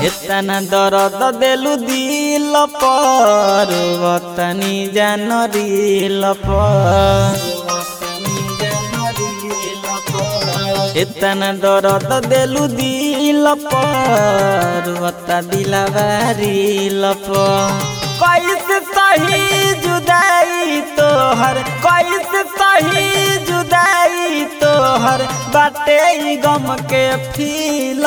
एतना दर्द देलु दिल पर वतनी जान रिल पर एतना दर्द देलु दिल पर वता दिलवारिल पर कैसे सही जुदाई तोहर कैसे सही जुदाई तोहर बाटे ई गम के फील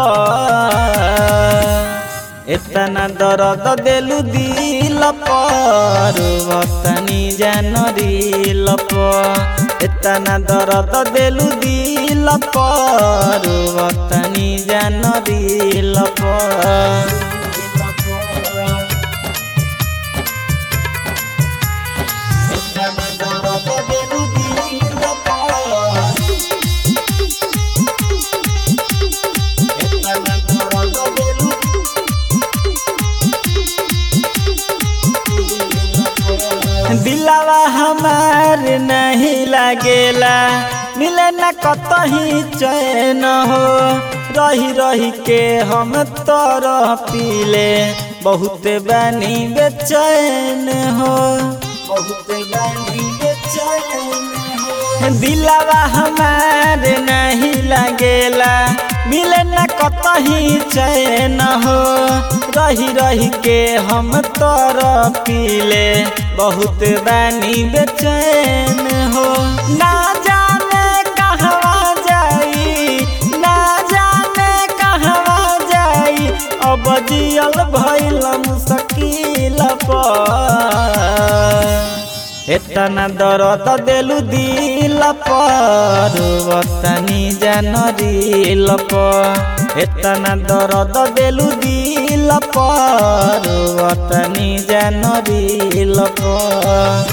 पर एतना दर्द देलु दिल पर वतनी जान रिल पर एतना दर्द देलु दिल पर वतनी जान रिल पर दिलावा हमार नहीं लागेला मिले न कतही चैन हो रही रही के हम तरह पीले बहुत बानी बेचैन हो बहुत बानी बेचैन हो दिलावा हमार नहीं लागेला मिले न कतही चैन हो रही रही के हम तर पीले बहुत बानी बेचैन हो ना जाने कहवा जाई ना जाने कहवा जाई अब जियल भइल मुश्किल पर एतना दर्द देलु दिल पर वतनी जान रिल पर एतना दर्द देलु दिल पर वतनी जान रिल पर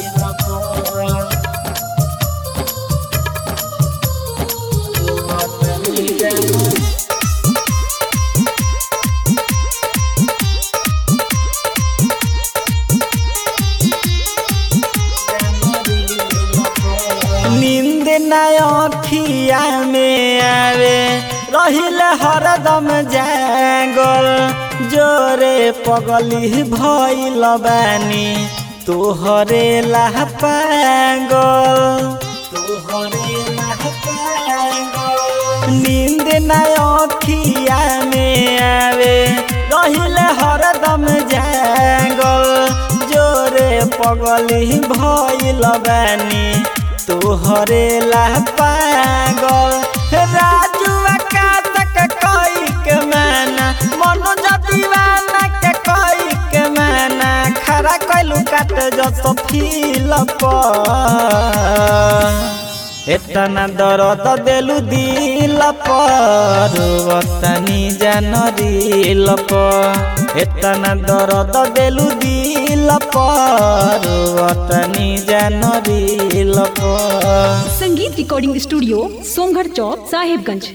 नींद नय अखिया में आवे रहिल हरदम जागल जोरे पगली भइल बानी तोहरे लाह पागल तोहरे लाह पागल नींद नय अखिया में आवे रहिल हरदम जागल जोरे पगली भइल बानी तोहरे ला पागल राजू आकाशक कई के माना मनोज दीवाना के कई के माना खरा कैलू काट जस फील पर एतना दर्द देलु दिल पर वतनी जान रिल पर एतना दर्द देलु दिल पर वतनी जान रिल पर संगीत रिकॉर्डिंग स्टूडियो सोमगढ़ चौक साहिबगंज